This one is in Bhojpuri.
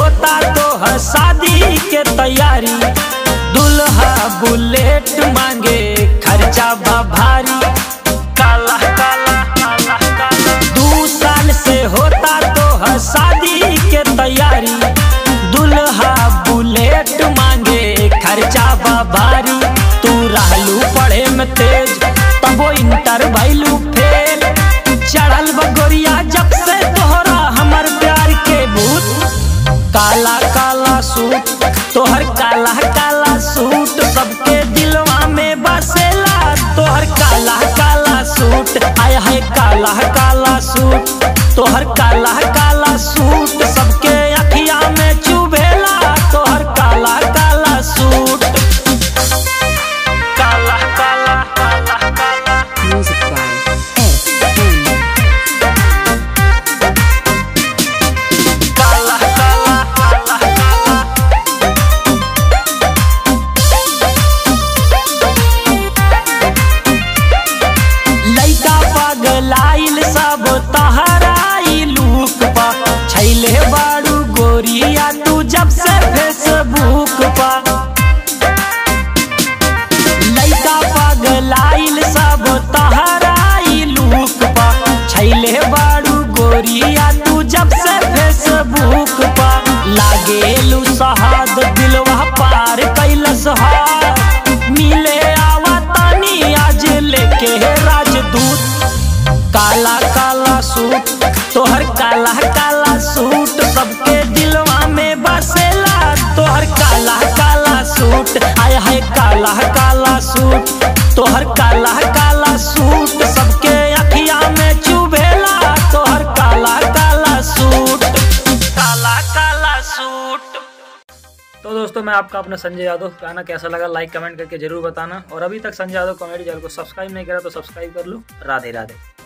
होता तो है शादी के तैयारी दुल्हा बुलेट मांगे खर्चा बा भारी काला काला काला काला दू साल से होता तो है शादी के तैयारी दुल्हा बुलेट मांगे खर्चा बा भारी तू रहलू पढ़े में तेज तबो इंटर भैलू फेल चढ़ल बगोरिया जब से तोहरा हमर प्यार के भूत काला काला सूट तोहर काला काला सूट सबके दिलवा में बसेला तोहर काला काला सूट आय है काला काला सूट तोहर काला काला सूट सबके अखिया में चुभेला तोहर काला काला सूट काला काला काला काला Music by S.N. काला काला काला काला लइका पगलाइल सब तहराई लूक पा छैले बारू गोरिया तू जब से फेसबुक पा लइका पगलाइल सब तहराई लूक पा छैले बारू गोरिया तू जब से फेसबुक पा लागेलू सहाद दिलवा पार कैलस हार मिले आवा तानी आज लेके राजदूत काला काला सूट तोहर काला काला सूट सबके दिलवा में बसेला तोहर काला काला सूट आय है काला काला सूट तोहर काला काला सूट सबके अखिया में चुभेला तोहर काला काला सूट काला काला सूट तो दोस्तों मैं आपका अपना संजय यादव गाना कैसा लगा लाइक कमेंट करके जरूर बताना और अभी तक संजय यादव कॉमेडी चैनल को सब्सक्राइब नहीं करा तो सब्सक्राइब कर लो राधे राधे